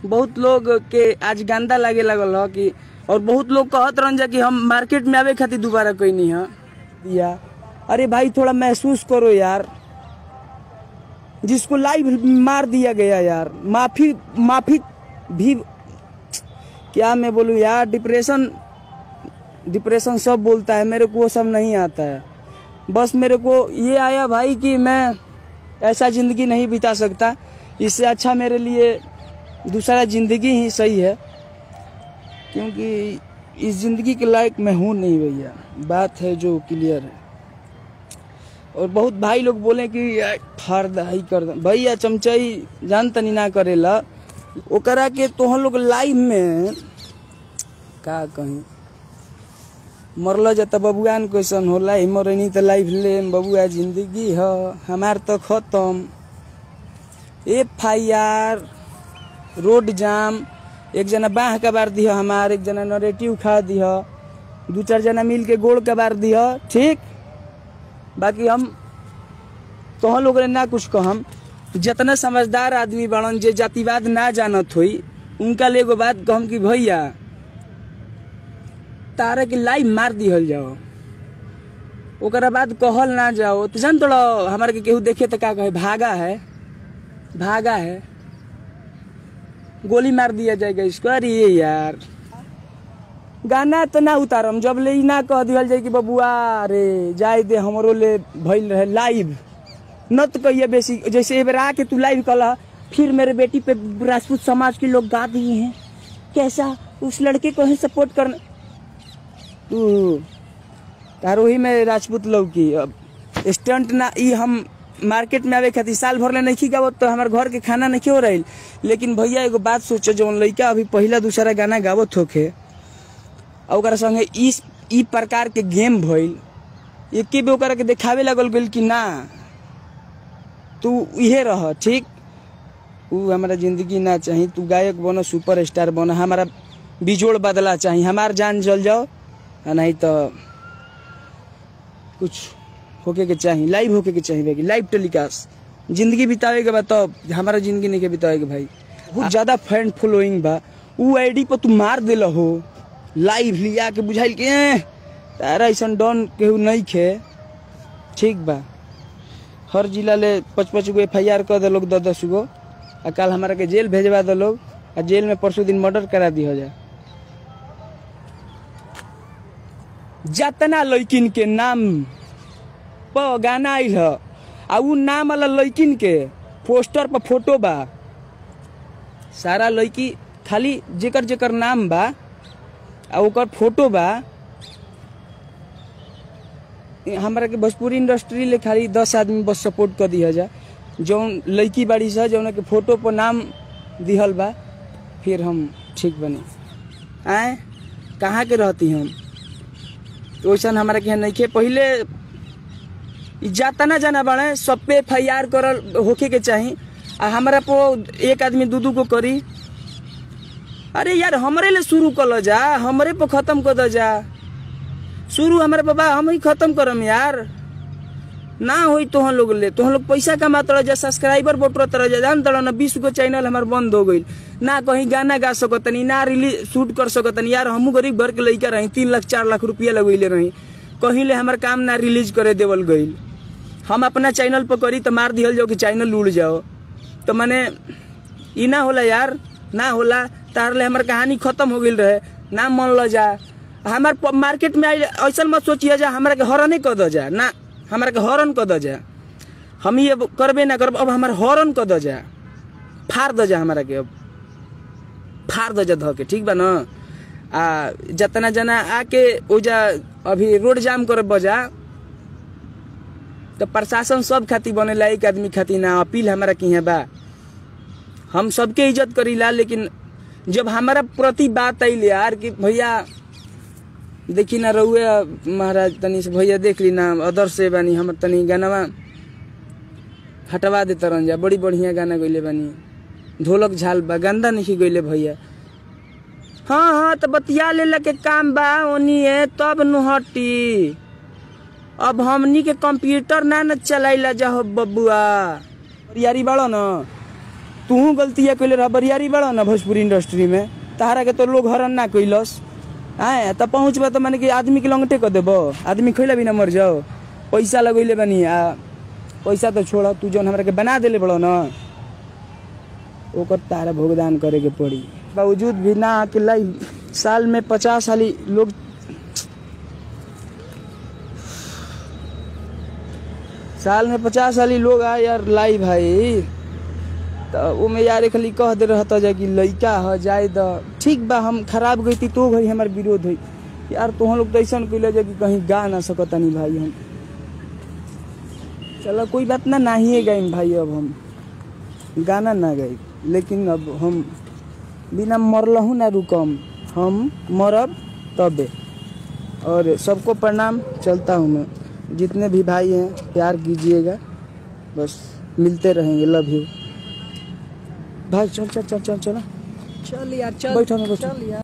बहुत लोग के आज गंदा लागे लगल ह कि और बहुत लोग कहत रहन जा कि हम मार्केट में आवे खातिर दोबारा कोई नहीं है दिया अरे भाई थोड़ा महसूस करो यार जिसको लाइव मार दिया गया यार माफी माफी भी क्या मैं बोलूँ यार डिप्रेशन डिप्रेशन सब बोलता है मेरे को वो सब नहीं आता है बस मेरे को ये आया भाई कि मैं ऐसा ज़िंदगी नहीं बिता सकता इससे अच्छा मेरे लिए दूसरा ज़िंदगी ही सही है क्योंकि इस ज़िंदगी के लायक मैं हूँ नहीं भैया बात है जो क्लियर है और बहुत भाई लोग बोले कि यार फाड़ दहाई कर दे भैया चमचई जान तनी ना करेला ओकरा के तोहन लोग लाइव में का कहीं मरल जाता बबुआन क्वेश्चन होला ही मरनी तो लाइफ ले बबुआ जिंदगी ह हमार तो खत्म एफ आई आर रोड जाम एक जना बाह कबार दिह हमार एक जना नरेटिव खा दिह दू चार जना मिल के गोड़ कबार दिह ठीक बाकी हम तोहन लोग ना कुछ कहम जितना समझदार आदमी बड़न जे जातिवाद ना जानत होई उनका ले एगो बात कहम कि भैया तारा के लाइव मार दिहल जाओ ओकरा बाद कहल ना जाओ तो जान तोड़ा हमारे के केहू देखे तो का कहे भागा है भागा है गोली मार दिया जाएगा इसको अरे ये यार गाना तो ना उतारम जब ले ई ना कह दिहल जाए कि बबुआ रे जाए दे हमरो ले भइल रहे लाइव न तो कहिए बेसी जैसे एक बार आके तू लाइव कला फिर मेरे बेटी पे राजपूत समाज के लोग गा दिए हैं कैसा उस लड़के को ही सपोर्ट करना तू तारोही में राजपूत लोग की अब स्टंट ना ई हम मार्केट में आवे खातिर साल भर ले नहीं गावत तो हमारे घर के खाना नहीं हो रही लेकिन भैया एगो बात सोचो जौन लड़का अभी पहला दूसरा गाना गावत होखे और ओकरा संगे इस ई प्रकार के गेम भइल एके भी ओकरा के देखावे लगल गेल कि ना तू इहे रह ठीक उ हमारा जिंदगी ना चाही तू गायक बनो सुपर स्टार बनो हमारा बिजोड़ बदला चाही हमार जान जल जाओ आ नहीं तो कुछ होके के चाही लाइव होके के चाही भाई लाइव टेलीकास्ट जिंदगी बितावे के बाद तो हमारा जिंदगी नहीं के बितावे के भाई बहुत ज्यादा फैन फॉलोइंग बा उ आईडी पर तू मार दिल हो लाइव लिया के बुझाइल के "एह, तारा ऐसा डन केहू नहीं खे ठीक बा हर जिला ले पाँच पाँच गो एफ आई आर कर दे दस दस गो आ कल हमारा के जेल भेजवा दे लोग आ जेल में परसों दिन मर्डर करा दी हो जाए जतना लड़किन के नाम प गाना आइल ह आ उ नाम वाला लड़किन के पोस्टर पर फोटो बा सारा लड़की खाली जेकर जेकर नाम बा आ ओकर फोटो बा ए, हमरा के भोजपुरी इंडस्ट्री ले खाली दस आदमी बस सपोर्ट कर दिया जा जौन लड़की बाड़ी सा जौन के फोटो पर नाम दिहल बा फिर हम ठीक बने आए कहाँ के रहती हम वैसन हमारा के यहाँ नइखे पहिले इ जातना जाना बाड़े सब पे एफ आई आर करल होखे के चाही आ हमारा पो एक आदमी दू दू को करी अरे यार हमरे ले शुरू कर जा हमरे पे खत्म कर दो जा शुरू हमारे बाबा हम ही खत्म करम यार ना होई तोहन लोग ले तोहन लोग पैसा कमा तड़ जा सब्सक्राइबर बोटर तड़ जा जान तड़ ना बीस गो चैनल हमार बंद हो गईल ना कहीं गाना गा सकतनी ना रिलीज शूट कर सकतनी यार हमू गरीब घर के लइका रही तीन लाख चार लाख रुपया लगैले रही कहीं ले हमार काम ना रिलीज करे देवल गईल हम अपना चैनल पर करी तो मार दिहल जाओ कि चैनल उड़ जाओ तो मैंने ई ना होला यार ना होला तार ले हमार कहानी खत्म हो गईल रहे ना मन ल जा हमार प- मार्केट में आइल ऐसा मत सोचिए जा हमरा के हरने कर दो जा ना हमरा के हरन कर दो जा हम ये करबे ना करब अब हमार हरन कर दो जा फाड़ दो जा हमारा के अब फाड़ दो जा धो के ठीक बा न आ जतना जना आके ओजा अभी रोड जाम कर बजा तो प्रशासन सब खातिर बनेला एक आदमी खातिर ना अपील हमारा की बा हम सबके इज्जत करीला लेकिन जब हमारा प्रति बात आइल यार कि भैया देखी ना रहुए महाराज तनी से भैया देख ली ना अदर से बानी हम तनी गानावा हटवा दे तरन जा बड़ी बढ़िया गाना गइले बानी ढोलक झाल बा गंदा नहीं गइले भैया हाँ हाँ तो बतिया लेला के काम बा ओनिए तब नुहटी अब हमनी के कंप्यूटर ना न चलाइला जा हो बबुआ यारी बाड़ो न तू गलती है कैले रह बरियारी बड़ा ना भोजपुरी इंडस्ट्री में तहारा के तो लोग हरण ना कैलस आए तब पहुँचबा तो मैंने कि आदमी के लंगटे कर देबो आदमी खैला भी ना मर जाओ पैसा लगैले बनी आ पैसा तो छोड़ तू जौन हमरा के बना देले बड़ो ना ओकर तारा भुगतान करे के पड़ी बावजूद भी ना के लाई साल में पचास साली लोग साल में पचास साली लोग आ यार लाई भाई तो ओमे यार खाली कह दे रहता जा कि लइका ह जाए द ठीक बा हम खराब गई तो भाई हमार विरोध है यार तो लोग तो ऐसा कैले जा कि कहीं गा ना सकतानी भाई हम चलो कोई बात ना नहीं गाइम भाई अब हम गाना ना गाई लेकिन अब हम बिना मरलहू ना रुकम हम मरब तबे और सबको प्रणाम चलता हूँ मैं जितने भी भाई हैं प्यार कीजिएगा बस मिलते रहेंगे लव यू भाई चल चल चल चल चल चल यार चल बैठो ना बैठो चल यार